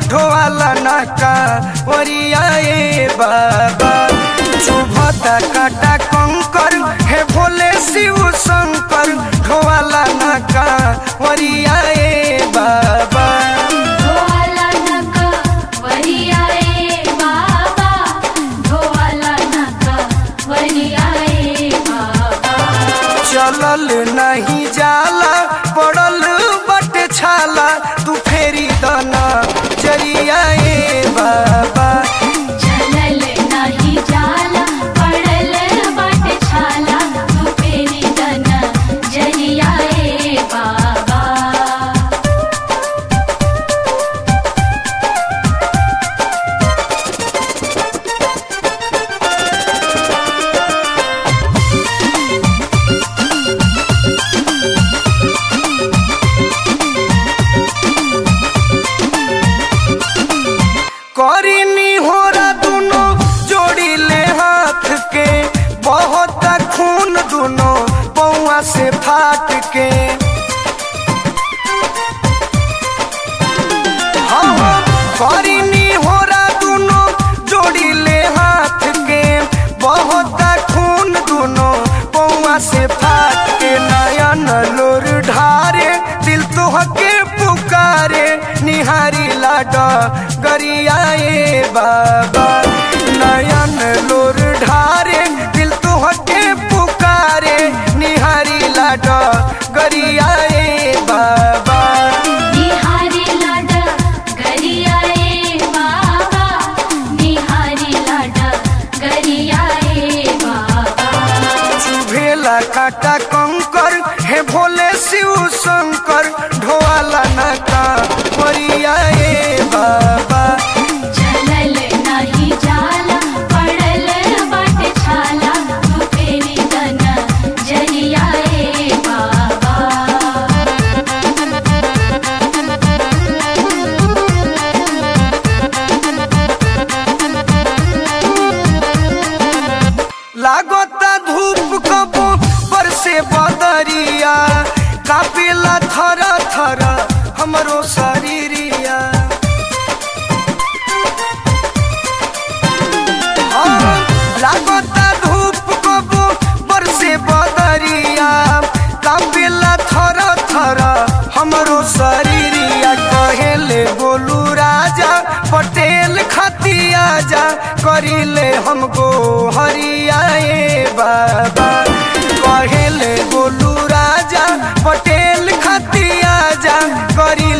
ढोवाला नाका ओरियाए बाबा चुभता काटा कंकर हे भोले शिव शंकर ढोवाला नाका ओरियाए बाबा ढोवाला नका वरियाए बाबा ढोवाला नका वरियाए बाबा चलल नहीं जाला पड़ल बट छाला तू फेरी दना जरियाए बाबा चलल नाही जाला पडल बाट छाला तू पेरी दन जरियाए बाबा करीनी होरा दुनो जोड़ी ले हाथ के बहुत खून दुनो पौआ से फाट के हाँ हाँ, करीनी होरा दुनो जोड़ी ले हाथ के बहुत खून दुनो पौआ से फाट के नयन लोर ढारे दिल तुहके पुकारे निहारी लाडा गरियाए बाबा नयन लोर ढारे दिल तुहके पुकारे निहारी लाडा गरियाए बाबा निहारी लाडा गरियाए बाबा निहारी लाडा गरियाए बाबा भेला काटा कंकर हे भोले शिव शंकर ढोवाला नाका परियाए बाबा चलल नाही जाला पडल बाट छाला तू पेरी दन जरियाए बाबा लागता धूप कबो बरसे बदरिया कापेला थर थर हमरो शरीरिया हाँ, लागता धूप कबो बरसे बदरिया कापेला थर थर हमरो शरीरिया कहेले बोलू राजा पटेल खतिया जा करिले हमको हरियाए बाबा कहेले बोलू राजा पटेल खतिया जा करिले